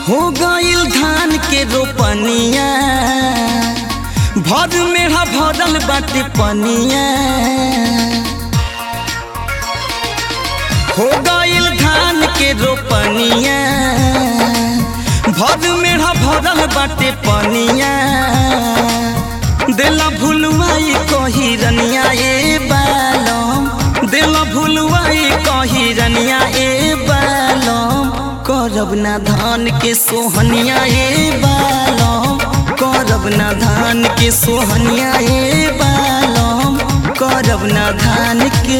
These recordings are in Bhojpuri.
हो गइल धान के रोपनिया भर मेढ़ा भरल बाटे पनिया हो गइल धान के रोपनिया भर मेढ़ा भरल बाटे पनिया देला भुलवाई कही रनिया ए बालम देला भुलवाई कही रनिया ए बालम करब ना धान के सोहनिया ए बालम करब ना धान के सोहनिया ए बालम करब ना धान के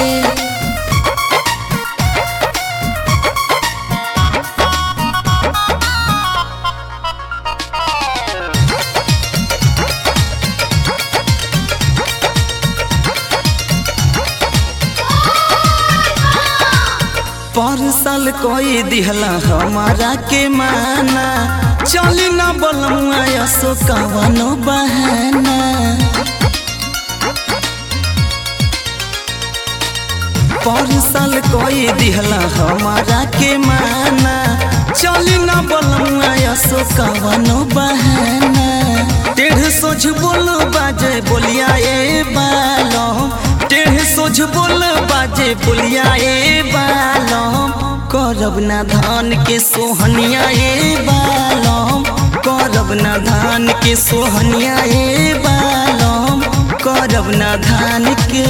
परसल कोई दिहला हमारा के माना चली ना बलमुआ यसो कवनो बहाना परसल कोई दिहला हमारा के माना चली ना बलमुआ यसो कवनो बहाना टेढ़ सोझ बोल बाजे बोलिया ए बालम टेढ़ सोझ बोल बाजे बोलिया ए बालम करब ना धान के सोहनिया ए बालम करब ना धान के सोहनिया ए बालम करब ना धान के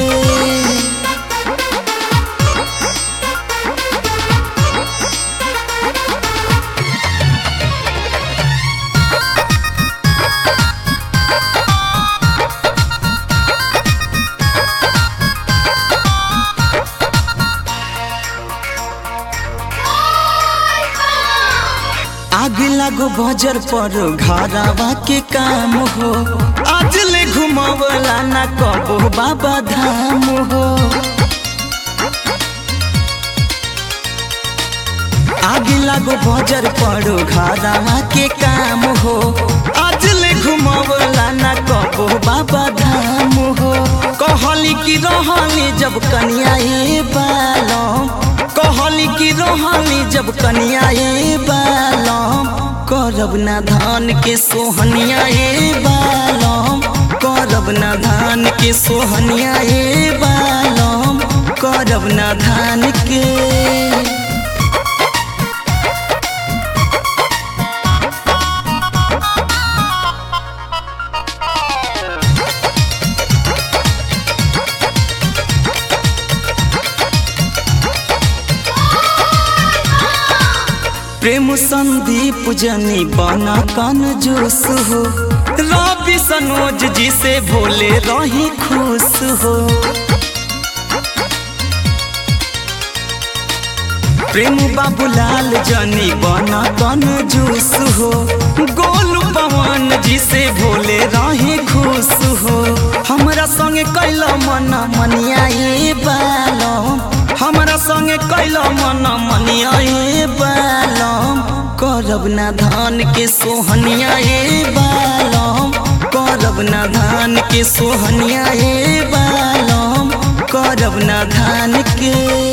आग लागो बजर पर घरवा के काम हो आज ले घुमावला ना कबो बाबा धाम हो आग लागो बजर पर घरवा के काम हो आज ले घुमावला ना कबो बाबा धाम हो कहली कि रहली जब कनिया ए बालम कहली कि रहली जब कनिया ए बालम करब ना धान के सोहनिया ए बालम करब ना धान के सोहनिया ए बालम करब ना धान के प्रेम संदीप जनी बना कन जोश हो रवि सनोज जी से भोले रही खुश हो प्रेम बाबूलाल जनी बना कन जोश हो गोलू पवन जी से भोले रही खुश हो हमरा संगे कैल मन मनिया ए बालम हमरा संगे कैल मन मनिया ए बालम करब ना धान के सोहनिया ए बालम करब ना धान के सोहनिया ए बालम करब ना धान के